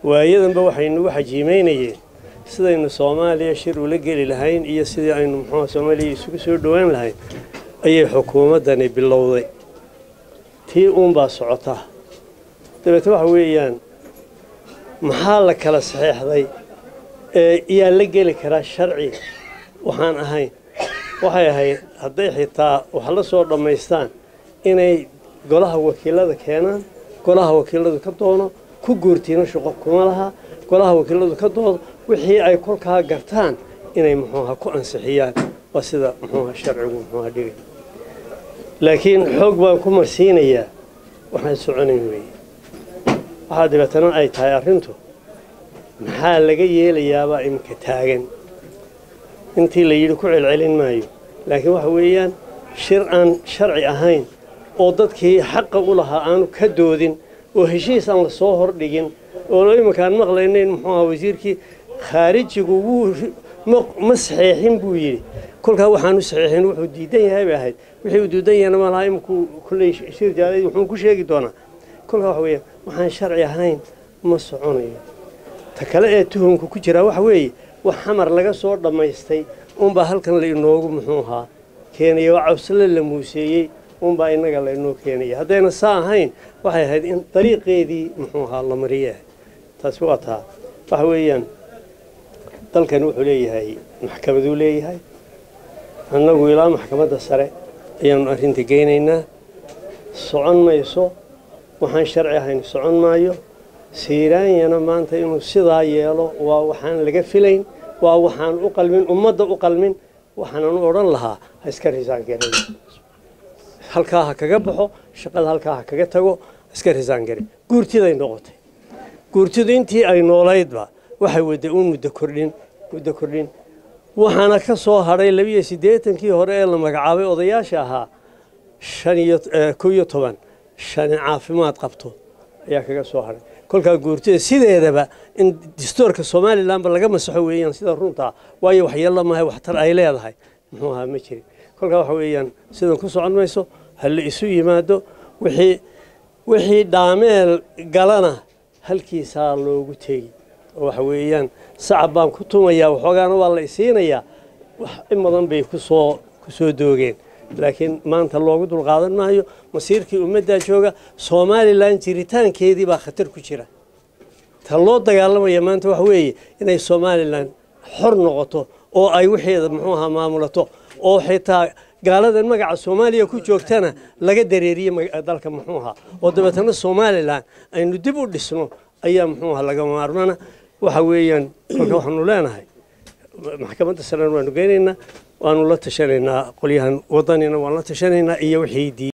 waayadanba waxaynugu xajiimaynayeen sidaynu soomaaliya shir ula geli lahayn iyo sidii aynu muxuuha soomaaliya isugu soo dhowaan lahayn ayay xukuumaddani bilowday tii uunbaa socotaa dabeete waxa weeyaan maxaa la kala saxeexday ee iyaa la geli karaa sharci waxaan ahayn waxay ahayd hadday xitaa wax la soo dhammaystaan inay golaha wakiilada keenaan golaha wakiiladu ka doono ku guurtiino shaqo kuma laha golaha wakiiladu ka doodo wixii ay kolkaa gartaan inay muxuuha ku ansixiyaan waa sida muxuuha sharcigu muxuuha dhigay laakiin xoog baan ku marsiinayaa waxaan soconayn weeye waxaa dabeetana ay tahay arrintu maxaa laga yeelayaabaa iminka taagan intii la yidhi ku celcelin maayo laakiin waxa weeyaan shir aan sharci ahayn oo dadkii xaqa u lahaa aanu ka doodin oo heshiis aan la soo hordhigin oo iminkaan maqlaynayn muxuu ahaa wasiirkii khaarijigu wuu ma saxeexin buu yidhi kolkaa waxaanu saxeexin wuxuu diidan yahay bay ahayd wixii uu diidan yahayna ma laha iminku kulley shir jaalay wuxuu ku sheegi doonaa kolkaa waxa weeyaan waxaan sharci ahayn ma soconayo ta kale ee tuhumka ku jiraa waxa weeye wax xamar laga soo dhammaystay unbaa halkan la inoogu muxuu ahaa keenaya waa cawsle la muuseeyey unbaa innaga la inoo keenaya haddayna saa ahayn waxay ahayd in dariiqeedii muxuu ahaa la mariyaah taasi waa taa waxa weeyaan dalkani wuxuu leeyahay maxkamaduu leeyahay annagu ilaa maxkamadda sare ayaanu arrinta geynaynaa socon mayso waxaan sharci ahayn socon maayo siiraanyana maanta inuu sidaa yeelo waa waxaan laga filayn waa waxaan u qalmin ummadda u qalmin waxaanan u odhan lahaa ha iska risaangare halkaa ha kaga baxo shaqada halkaa ha kaga tago ha iska risaangare guurtiday noqotay guurtidu intii ay noolaydba waxay wadday uun muddo kordhin muddo kordhin waxaana ka soo hadhay labiyo siddeetankii hore ee la magacaabay odayaasha ahaa shan iyo kow iyo toban shani caafimaad qabto ayaa kaga soo hadhay kolkaa guurtida sideedaba in distoorka somalilanba laga masaxo weeyaan sida runtaa waayo waxyeello maahay waxtar ay leedahay muxuu ahaa ma jirin kolkaa waxa weeyaan sidan ku socon mayso ha la isu yimaado wixii wixii dhaameel galana halkiisaa loogu tegi oo waxa weeyaan sacab baan ku tumayaa waxoogaana waa la isiinayaa wax in badan bay kusoo ku soo doogeen laakiin maanta loogu dulqaadan maayo masiirkii ummaddaa jooga somalilan jiritaankeedii baa khatar ku jira ta loo dagaalamaya maanta waxa weeye inay somalilan xor noqoto oo ay wixeeda muxuu ahaa maamulato oo xitaa gaaladan magaca soomaaliya ku joogtana laga dareeriye dalka muxuu ahaa oo dabeetana somalilan aynu dib u dhisno ayaa muxuu ahaa laga maarmana waxa weeyaan kolka waxaanu leenahay maxkamadda sarena waanu geynaynaa waanu la tashanaynaa qolyahan wadanina waan la tashanaynaa iyo wixii